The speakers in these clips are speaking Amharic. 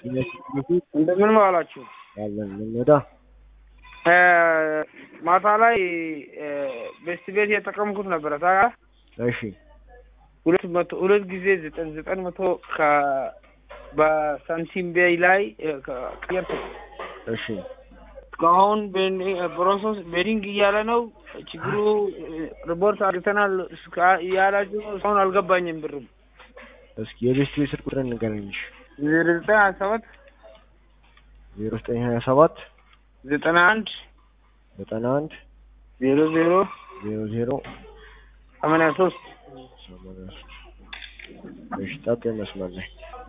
እንደምን ዋላችሁ? ያለን እንወዳ ማታ ላይ ቤስት ቤት የተጠቀምኩት ነበረ ታውቃለህ? እሺ ሁለት መቶ ሁለት ጊዜ ዘጠኝ ዘጠኝ መቶ ከ በሳንቲም ቤይ ላይ ቀየርኩ። እሺ እስካሁን ፕሮሰስ ቤዲንግ እያለ ነው። ችግሩ ሪፖርት አድርገናል እስካ- እያላችሁ ነው። እስካሁን አልገባኝም ብሩም እስኪ የቤስት ቤት ስልክ ቁጥር እንገናኝሽ ዜሮ ዘጠኝ ሀያ ሰባት ዜሮ ዘጠኝ ሀያ ሰባት ዘጠና አንድ ዘጠና አንድ ዜሮ ዜሮ ዜሮ ዜሮ ሰማንያ ሶስት ሰማንያ ሶስት እሺ ጠብቀኝ መስመር ላይ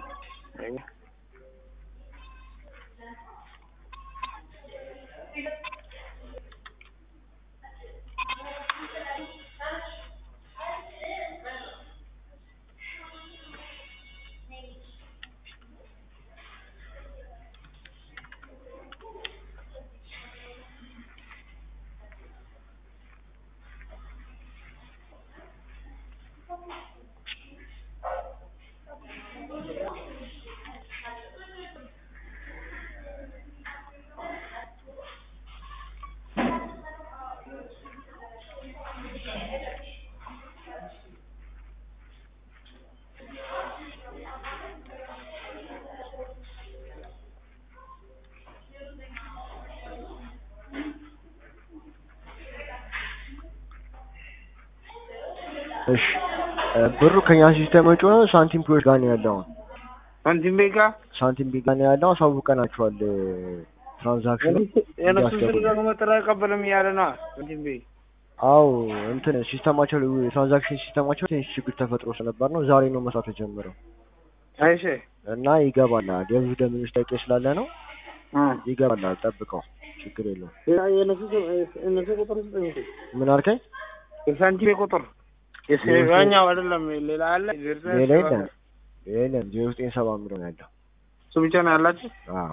እሺ ብሩ ከኛ ሲስተም ውጭ ሆኖ ሳንቲም ፕሮች ጋር ነው ያለው። ሳንቲም ቤይ ጋር ሳንቲም ቢጋ ነው ያለው። አሳውቀናቸዋል ትራንዛክሽኑ የነሱ እያስገቡ ስልክ ነው። ደግሞ ጥሪ አይቀበልም እያለ ነው ሳንቲም ቤይ አው እንትን ሲስተማቸው ትራንዛክሽን ሲስተማቸው ትንሽ ችግር ተፈጥሮ ስለነበር ነው ዛሬ ነው መስራት የጀመረው አይሽ እና ይገባል። የብዙ ደንበኞች ጥያቄ ስላለ ነው ይገባል። ጠብቀው፣ ችግር የለውም። የነሱ የነሱ ቁጥር ስጠኝ እስኪ። ምን አልከኝ? የሳንቲም ቤይ ቁጥር የኛው አይደለም ሌላ አለ ዜሮ ዘጠኝ ሌላ ሰባ- የለም የለም ዜሮ ዘጠኝ ሰባ የሚለው ነው ያለው። እሱ ብቻ ነው ያላችሁ አዎ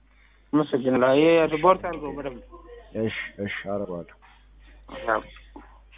አመሰግናለሁ ይሄ ሪፖርት አድርገው በደንብ እሺ እሺ አደርገዋለሁ። ያው